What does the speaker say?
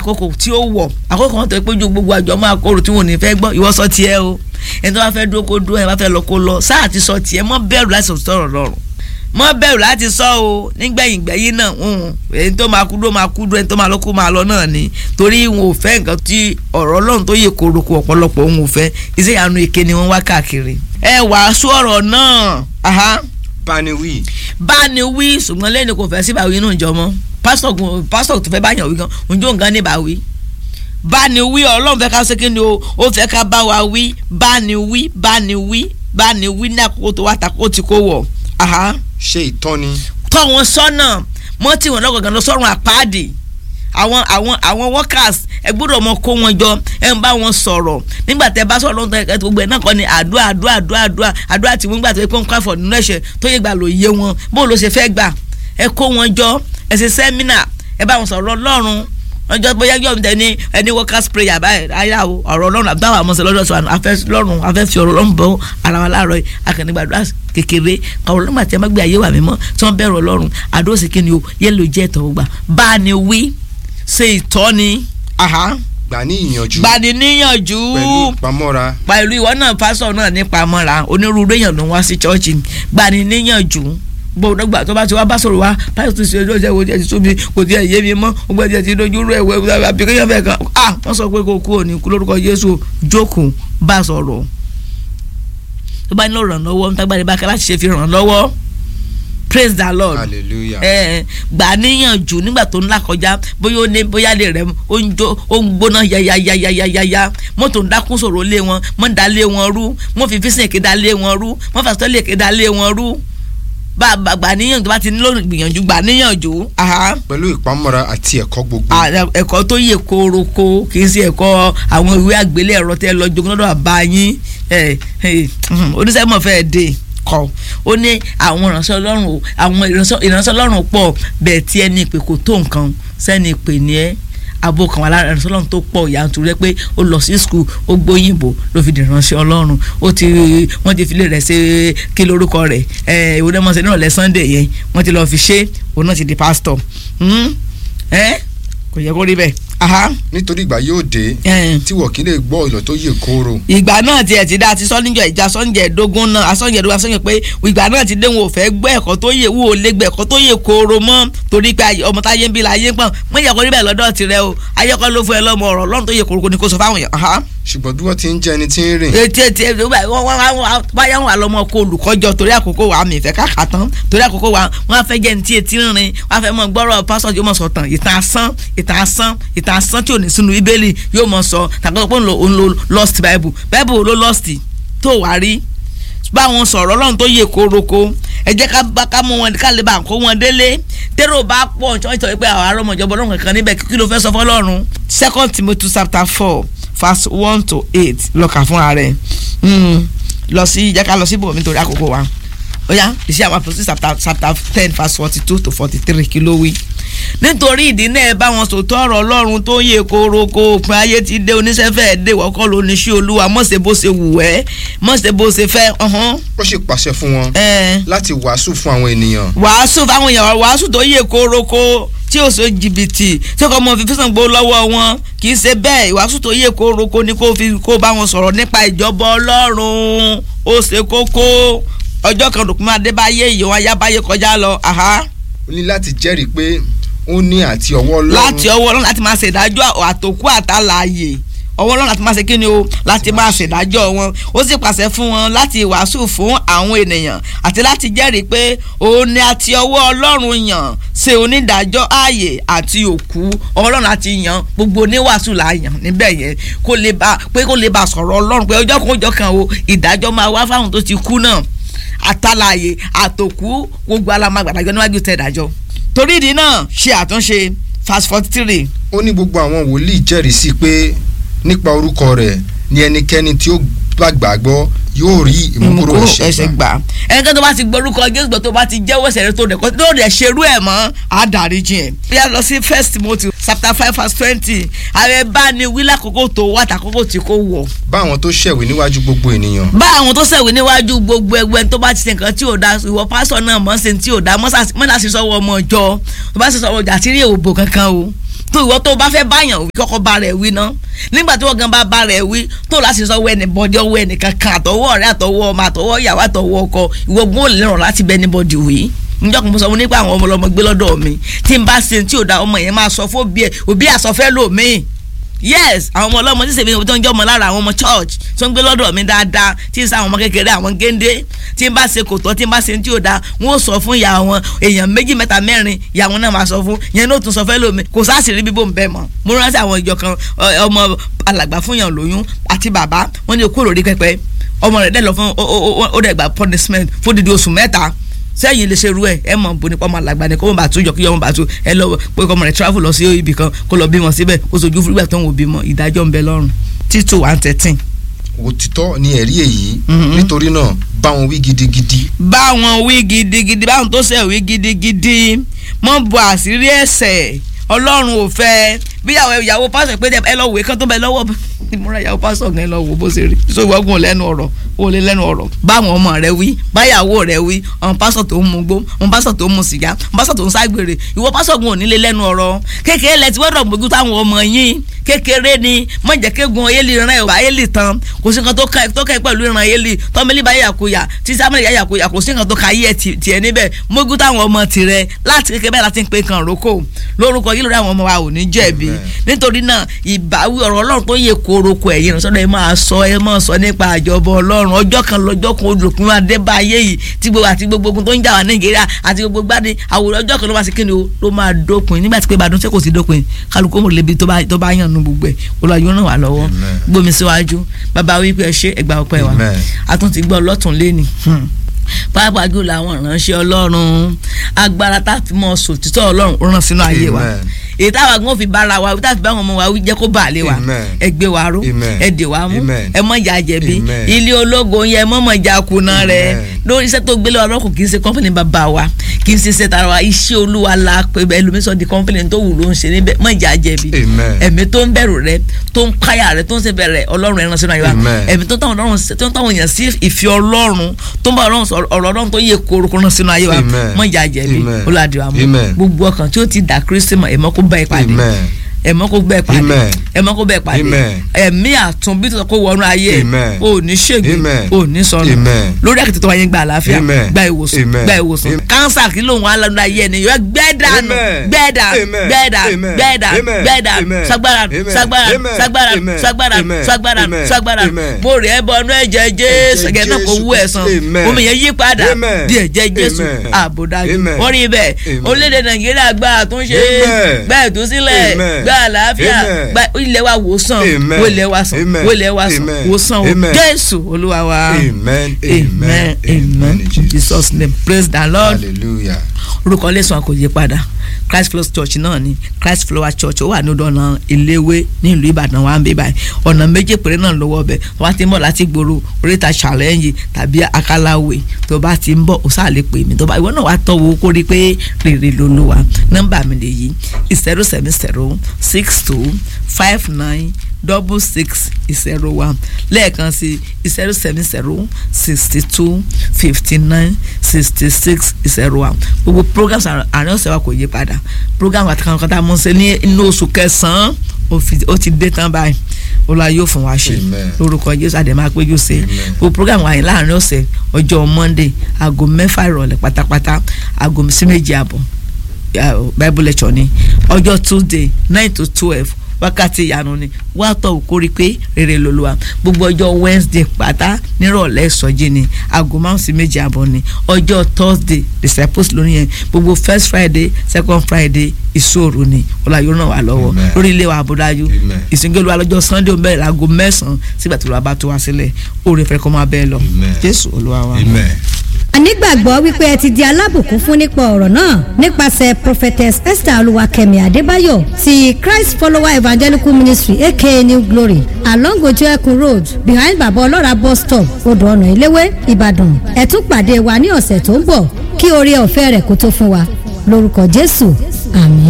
àkókò tí ó wọ̀ àkókò wọn tó pé ju gbogbo àjọ máa kóró tí wọn ò ní fẹ́ gbọ́ ìwọ sọ tiẹ̀ o ẹni tó bá fẹ́ dúró kó dúró ẹni tó bá fẹ́ lọ kó lọ sáà ti sọ tiẹ̀ mọ́ bẹ̀rù láti sọ̀rọ̀ lọ́rùn mọ́ bẹ̀rù láti sọ o nígbẹ̀yìn gbẹ̀yìn náà ẹni tó máa kú dúró máa kú dúró ẹni tó máa lọ kó máa lọ náà ni torí wọn ò fẹ́ nǹkan tí ọ̀rọ̀ ọlọ́run tó yẹ koroko ọ̀pọ̀lọpọ̀ wọn ò fẹ́ iṣẹ́ ìyanu èké ni wọ́n wá káàkiri. ẹ wàásù ọ̀rọ̀ náà báni wí. báni wí ṣùgbọ́n lẹ́nu kò fẹ́ síbàwí inú ìjọ mọ́ pásítọ̀ pásítọ̀ tó fẹ́ báyàn wí gan ǹjọ́ nǹkan ní báwí báni wí ọlọ́run fẹ́ ká ṣe kí ni o ó fẹ́ ká bá wa wí báni wí báni wí báni wí ní àkókò tó wà tàkó tí kò wọ̀ ṣe ìtọ́ni. tọ́ wọn sọ́nà mọ́ tí wọn lọ́gọ̀gàn lọ sọ́run àpáàdì àwọn àwọn àwọn workers ẹ gbọ́dọ̀ mọ kó wọn jọ ẹ ń bá wọn sọ̀rọ̀ nígbà tẹ bá sọ̀rọ̀ lọ́tọ̀ ẹ gbogbo ẹ náà kọ́ ni àdúrà àdúrà àdúrà àdúrà àdúrà tí wọ́n gbà tó yẹ pé wọ́n kọ́ àfọ̀ nínú ẹ̀ṣẹ̀ tó yẹ gbà ló yé wọn bó ló ṣe fẹ́ gbà ẹ kó wọn jọ ẹ ṣe sẹ́mínà ẹ bá wọn sọ̀rọ̀ lọ́rùn ọjọ́ bóyá yọ̀ ǹdẹ ní ẹni workers prayer báyìí ayá o ọ̀rọ̀ ọlọ́run àbúdáwà àmọ́sẹ̀ lọ́dọ̀ sọ afẹ́ lọ́run afẹ́ fi ọ̀rọ̀ ọlọ́run bọ́ ara wa láàárọ̀ yìí akànnìgbàdúrà kékeré àwọn ọlọ́run àti ẹ̀mọ́gbé ayé wà mímọ́ tí wọ́n bẹ̀rù ọlọ́run àdó sì kíni o yẹ́lò jẹ́ ìtọ́wọ́ gbà bá a ní wí ṣe ìtọ́ni. gbà ní ìyànjú. gbà ní níyànjú. pẹ̀lú ìpamọ́ra. pẹ̀lú ìwọ náà pásọ̀ náà ní pamọ́ra onírúurú èèyàn ló ń wá sí chọ́ọ̀chì gbà ní níyànjú gbọ́dọ̀ gbà tó bá ti wá bá sọ̀rọ̀ wá báyìí tó ṣe ẹjọ́ ìṣẹ́ wo ti súnmi kò tí ẹ̀ yé mi mọ́ gbogbo ẹ̀jẹ̀ ti dojú rú ẹ̀wẹ̀ àbíkéyàn fẹ́ kan ah wọ́n sọ pé kò kú òní kú lórúkọ Jésù jókòó bá sọ̀rọ̀ tó bá nílò ràn lọ́wọ́ nítagbàdé bá kẹ́ láti ṣe fi ràn lọ́wọ́ praise the lord hallelujah. ẹ gbà níyànjú nígbà tó ń là kọjá bóyá ó ní bóyá lè rẹ ó ń jó ó ń gbóná yayayayayaya mọ́tò ń dákún sọ̀rọ̀ lé wọn mọ́ dá lé wọn rú mọ́ fi físìn èké dá lé wọn rú mọ́ fàṣọ lè ké dá lé wọn rú bá gbà níyànjú bá ti nílò gbìyànjú gbà níyànjú. pẹ̀lú ìpamọ́ra àti ẹ̀kọ́ gbogbo. ẹ̀kọ́ tó yẹ kóroko kì í ṣe ẹ̀kọ́ àwọn ìwé àgbélé ẹ̀rọ tẹ́ lọ jogún lọ́dọ̀ àbá yín oníṣẹ́mọ̀ fẹ́ẹ́ dé kọ ó ní àwọn ìránṣẹ́ ọlọ́run o àwọn ìránṣẹ́ ọlọ́run pọ̀ bẹ́ẹ̀ tí ẹni ìpè kò tó nǹkan sẹ́ni ìpè ní ẹ́ abo kan wà lára ìránṣẹ́ ọlọ́run tó pọ̀ yàtúrú rẹ pé ó lọ sí skul ó gbóyìnbó ló fi di ìránṣẹ́ ọlọ́run ó ti wọ́n ti filé rẹ̀ ṣe kí lórúkọ rẹ̀ ẹ̀ ìwé náà mọ̀ọ́sẹ̀ náà lẹ́ sunday yẹn wọ́n ti lọ́ọ́ fi ṣe òun náà ti di pásítọ̀ ẹ̀ kò yẹ kó rí bẹ́ẹ̀ nítorí ìgbà yóò dé tí wọ́n kì í lè gbọ́ ìlọ̀ tó yè kooro. ìgbà náà tiẹ̀ ti dá àti sọ́nìjọ ìjà sọ́nìjọ ẹ̀dógún náà asọ́nìjọ ẹ̀dógún asọ́nìjọ pé ìgbà náà ti dé wọn ò fẹ́ gbọ́ ẹ̀kọ́ tó yè wò lé gbọ́ ẹ̀kọ́ tó yè kooro mọ́ torí pé ọmọ táyé ń bí la yé pọ̀ mọ́ ìyà kó rí bẹ́ẹ̀ lọ́dọ̀ tirẹ̀ o ayẹ́kọ́ ló fún ẹ lọ́mọ ọ̀rọ̀ lọ́run tó yè kooro ni kò sọ fáwọn èèyàn ṣùgbọ́n bí wọ́n ti ń jẹ́ ẹni tí ń rìn. etí etí báyà wọn àlọ́mọ kó olùkọ́jọ torí àkókò wa mi ìfẹ́ káàkà tán torí àkókò wa wọn á fẹ́ jẹ́ ní tí etí ń rìn wọn á fẹ́ mọ gbọ́rọ̀ pásọ̀ yóò mọ̀ sọ tán ìtàn asán ìtàn asán ìtàn asán tí ò ní sínú bíbélì yóò mọ̀ sọ tàbí pé òun lo lost bible bible ló lost tó wà rí báwọn sọ̀rọ̀ ọlọ́run tó yẹ kóroko ẹ jẹ́ ká bá ká mú wọn ká lè bá kó wọn délé tẹ́rọ bá pọ̀ ṣọ́ọ́ṣọ́ pé àwọn arọ́mọjọba ọlọ́run kankan níbẹ̀ kí ló fẹ́ sọ fọlọ́run second timothy chapter four verse one to eight lọ́kà fúnra rẹ̀ lọ sí jẹ́ ká lọ sí ibòmí nítorí àkókò wa ó yá ìṣe àwọn àpòsí chapter ten verse forty two to forty three kí ló wí nítorí ìdí náà ẹ bá wọn sòtọ́ ọ̀rọ̀ ọlọ́run tó yẹ kóroko òpin ayé ti dé oníṣẹ́fẹ́ dé wọ́kọ́ ló ní sí olúwa mọ̀ṣẹ́ bó ṣe wù ẹ́ mọ̀ṣẹ́ bó ṣe fẹ́. ó sì pàṣẹ fún wọn láti wàásù fún àwọn ènìyàn. wàásù fáwọn èèyàn wàásù tó yẹ kóroko tí ó so jìbìtì tí kò mọ fífi sàn gbó lọ́wọ́ wọn kì í ṣe bẹ́ẹ̀ ìwàásù tó yẹ kóroko ni kó fi kó bá wọn sọ̀rọ̀ nípa ìjọba ọlọ́run ó ṣe kókó ọjọ́ kan dùnkún máa dé báyé ìyẹ̀wò ayábáyé kọjá lọ. ó ní láti jẹ́rìí pé ó ní àti ọwọ́ ọlọ́run. láti ọwọ́ ọlọ́run láti máa ṣèdájọ́ àtòkú àtàlàyé ọwọ́ ọlọ́run láti máa ṣe kíni o láti máa ṣèdájọ́ wọn ó sì pàṣẹ fún wọn láti wàásù fún àwọn ènìyàn àti láti jẹ́rìí pé òun ni àti ọwọ́ ọlọ́run yàn ṣe onídàájọ́ ààyè àti òkú ọlọ́run àti yàn gbogbo oníwàásù là yàn níbẹ̀ yẹn kó lè bá pé kó lè bá sọ̀rọ̀ ọlọ́run pé ọjọ́ kan ọjọ́ kan o ìdájọ́ máa wá fáwọn tó ti kú náà àtàlàyé àtòkú gbogbo alámàgbàdájọ́ níwájú tẹ̀ dájọ́ torí ìdí náà ṣe àtúnṣe fast forty three. ó ní gbogbo àwọn wòlíì jẹ́rìí sí pé nípa orúkọ rẹ̀ ni ẹnikẹ́ni tí ó bá gbàgbọ́ yóò rí ìmúkúrò ẹ̀ṣẹ̀ gbà. ẹnikẹ́ni tó bá ti gbórúkọ Jésù gbọ́ tó bá ti jẹ́wọ́ ẹ̀ṣẹ̀ rẹ̀ tó rẹ̀ tó rẹ̀ ṣerú ẹ̀ mọ́ àdáríjì ẹ̀. bí a lọ sí first Timothy chapter five verse twenty ààrẹ bá ní wí lákòókò tó wà tàkókò tí kò wọ̀. bá àwọn tó ṣẹ̀wé níwájú gbogbo ènìyàn. bá àwọn tó ṣẹ̀wé níwájú gbogbo ẹgbẹ́ tó bá ti ṣe nǹkan tí ò da ìwọ pásọ náà mọ̀ ṣe tí ò da mọ́ṣáṣí sọ́wọ́ ọmọ ìjọ tó bá ṣe sọ́wọ́ ọjà àti rí èèwò kankan o tó ìwọ tó bá fẹ́ báyàn wí kọ́kọ́ bá rẹ̀ wí ná nígbà tí wọ́n gan bá bá rẹ̀ wí tó láti sọ wẹ́ni bọ́dí ọwọ́ ẹnìkan kan àtọwọ́ ọ̀rẹ́ àtọwọ́ ọmọ àtọwọ́ ìyàwó àtọwọ́ ọkọ ìwọ gbọ́n lè ràn láti bẹ́ni bọ́dí wí njọ́ kan mo sọ fún nípa àwọn ọmọ ọlọmọ gbé lọ́dọ̀ mi tí n bá ṣe tí ò da ọmọ yẹn máa sọ fún òbí ẹ̀ òbí àsọfẹ́ lòmíì yes àwọn ọmọ ọlọ́mọ tí sèmi tó ń jẹ́ ọmọ lára àwọn ọmọ church tó ń gbé lọ́dọ̀ mi dáadáa tí ń sa àwọn ọmọ kékeré àwọn géńdé tí ń bá ṣe kò tọ́ tí ń bá ṣe tí ò da wọ́n ó sọ fún ìyá wọn èèyàn méjì mẹ́ta mẹ́rin ìyá wọn náà máa sọ fún yẹn náà tún sọ fẹ́ lómi kò sáàsìrí bíbó ń bẹ́ mọ́ mo rántí àwọn ìjọ kan ọmọ alàgbà fún yàn lóyún àti bàbá wọn ní okó lórí pẹpẹ ọmọ rẹ̀ dẹ̀ lọ fún ó dẹ̀ gba punishment fún dídí oṣù mẹ́ta sẹ́yìn lè ṣe ru ẹ̀ ẹ mọ̀ bó nípa ọmọ àlàgbà ni kó mọ̀ bá tún yọ kí ọmọ bá tún ẹ lọ pé kọ́mọ rẹ̀ travel lọ sí ibì kan kó lọ bímọ síbẹ̀ ó sojú fúrúgbà tó ń wò bímọ ìdájọ́ ń bẹ lọ́rùn títò one thirteen. òtítọ́ ni ẹ̀rí èyí nítorí náà bá wọn wí gidigidi. bá wọn wí gidigidi báwọn tó ṣe wí gidigidi mọ́ bu àṣírí ẹ̀ṣẹ̀ ọlọ́run ò fẹ́ bíyàwó ìyàwó pásọ̀ pé ẹ lọ wèé kán tó bẹ lọ́wọ́ ìmúra ìyàwó pásọ̀ gan lọ wò bó ṣe rí so ìwọ́gùn lẹ́nu ọ̀rọ̀ ó lé lẹ́nu ọ̀rọ̀ báwọn ọmọ rẹ wí báyàwó rẹ wí ọmọ pásọ̀ tó ń mu gbó ọmọ pásọ̀ tó ń mu sìgá ọmọ pásọ̀ tó ń ságbèrè ìwọ pásọ̀ gun òní lé lẹ́nu ọ̀rọ̀ kékeré lẹ ti wọ́dọ̀ gbójú táwọn ọmọ yín kékeré ni mọ̀ jẹ́ kégun ayéli ran ẹ̀ ayéli tán kò sí nǹkan tó kẹ́ pẹ̀lú ìran ayéli tọ́mẹ́lì bá yàkuyà tí sámẹ́lì yàkuyà kò sí nǹkan tó ka ayé ẹ̀ tiẹ̀ níbẹ̀ mógún táwọn ọmọ tirẹ̀ láti kékeré bẹ́ẹ̀ láti ń pe kan roko lórúkọ yìí lórí àwọn ọmọ wa ò ní jẹ̀bi nítorí náà ìbáwí ọ̀rọ̀ ọlọ́run tó yẹ koroko ẹ̀yìn ìrànṣọ́dọ̀ ẹ máa sọ ẹ máa sọ nípa àjọbọ ọlọ́run ọjọ́ kan lọ́jọ́ kan olùkún máa dé bá ayé yìí tí gbogbo àti gbogbo ogun tó ń jà wá nàìjíríà àti gbogbo gbádé àwòrán ọjọ́ kan ló máa ṣe kíni o ló máa dópin nígbà tí pé ìbàdàn ṣe kò sí dópin kálukú mò lébi tó bá yàn nu gbogbo ẹ̀ olùwàjò ràn wá lọ́wọ́ gbómi síwájú bàbá wípé ẹ ṣe ẹgbà ọpẹ́ wa a tún ti gbọ́ lọ́tún lẹ́ni pàápàá jù làwọn ìránṣẹ́ ọlọ́run agbára tá a fi mọ sòtítọ́ ọlọ́run rán sínú ayé wa èyí táwa gan fi bára wa tá a fi bá wọn ọmọ wa wí jẹ́ kó bà lé wa ẹ gbé wa ró ẹ dè wa mú ẹ mọ̀ ìjà jẹ̀bi ilé ológo yẹn mọ̀ mọ̀ ìjà kùnà rẹ̀ lórí iṣẹ́ tó gbélé ọlọ́kùn kì í ṣe kọ́ńpìnì bàbá wa kì í ṣe iṣẹ́ tara wa iṣẹ́ olúwa la pé ẹlòmísọ̀ di kọ́ńpìnì tó wù ló ń ṣe níbẹ̀ mọ̀ ìjà jẹ̀bi ẹ̀mí tó ń bẹ̀rù rẹ tó ń káyà rẹ tó ń ṣe bẹ̀rẹ̀ ọlọ́run ẹran sínú ayé wa ẹ̀mí tó ń táwọn èèyàn sí ìfẹ́ ọlọ́run tó ń bá ọlọ́run ọ̀rọ̀ ọlọ́run tó yẹ korokoro náà sínú ayé wa mọ̀ ìjà jẹ̀bi olùwàdìwà mú gbogbo ọkàn tí ó ti dà kírísítì mọ̀ ẹ̀mọ́ kó bá ẹ pàdé ẹ̀mọ́ kó bẹ́ẹ̀ pàdé ẹ̀mọ́ kó bẹ́ẹ̀ pàdé ẹ̀mí àtúnbí tó kó wọnú ayé ò ní ṣègbè ò ní sọnù lórí àkìtì tó wáyé gba àlàáfíà gba ìwòsàn gba ìwòsàn kánsà kí lóun wà lọ́nà ayé ẹni yọ gbẹ́dànù gbẹ́dà gbẹ́dà gbẹ́dà gbẹ́dà sagbara sagbara sagbara sagbara sagbara sagbara mo rẹ̀ ẹ́ bọ́nú ẹ̀jẹ̀ jésù ẹ̀jẹ̀ náà kò wú ẹ̀sán omi yẹn yí padà di ẹ̀jẹ̀ jésù àbòdájú wọ́n rí bẹ́ẹ̀ orílẹ̀-èdè nàìjíríà gba àtúnṣe gba ìtúsílẹ̀ gba gba àlàáfíà gba ilẹ̀ wa wòsàn wo ilẹ̀ wa sàn wo ilẹ̀ wa sàn wòsàn o jésù olúwa wa amen amen amen in jesus name praise the lord hallelujah orúkọ lẹ́sùn kò yí padà christ flower church náà ni christ flower church ó wà ní ọ̀nà ìléwé nílùú ìbàdàn wa ń bí báyìí ọ̀nà méjì péré náà lọ́wọ́ ọbẹ̀ tó bá ti ń bọ̀ láti gbòòrò oríta challenge tàbí akálàwé tó bá ti ń bọ̀ ó sáà lè pè mí tó bá ìwọ náà wá tọ́wọ́ kó rí pé rèrè ló ló wa nọ́mbà mi lè yí zero seven zero six two five nine double six zero one lẹ́ẹ̀kan sí zero seven zero sixty two fifty nine sixty six zero one gbogbo programs àárín ọ̀sẹ̀ wa kò yí padà program àti kankan tá a mọ̀ ṣe ní inú oṣù kẹsàn-án ó ti dé tán báyìí olúwa yóò fún wa ṣe lórúkọ jésù àdèmà péjú ṣe gbogbo program wa yìí láàárín ọ̀sẹ̀ ọjọ́ monday aago mẹ́fà ìrọ̀lẹ́ pátápátá aago sí méjì àbọ̀ bible lecture ni ọjọ́ tuesday nine to twelve wákàtí ìyanu ni wá tọ̀ kórí pé rere lolúwa gbogbo ọjọ́ wednesday pátá nírọ̀lẹ́ ìsọjí ni aago márùn sí méjì àbọ̀ ni ọjọ́ thursday disciples lónìí yẹn gbogbo first friday second friday ìṣòro ni ọláyọ ràn wá lọ́wọ́ lórí ilé wa àbúdájú ìsìnkú wa lọ́jọ́ sunday bẹ́ẹ̀ láago mẹ́sàn-án sígbà tí olúwa bá tó wá sílẹ̀ òòrè fẹ́ kọ́ máa bẹ́ẹ̀ lọ jésù olúwa wa. a nígbàgbọ́ wípé ẹ ti di alábùkún fún nípa ọ̀rọ̀ náà nípasẹ̀ prophetess esther olúwakẹ́mi adébáyọ̀ ti christ follower evangelical ministry aka new glory along ojú ẹkùn road behind baba ọlọ́ra bus stop odò ọ̀nà ìléwé ìbàdàn ẹ tún pàdé wa ní ọ̀sẹ̀ tó ń bọ̀ kí oore ọ̀fẹ́ rẹ̀ kó tó fún wa lórúkọ jésù àmín.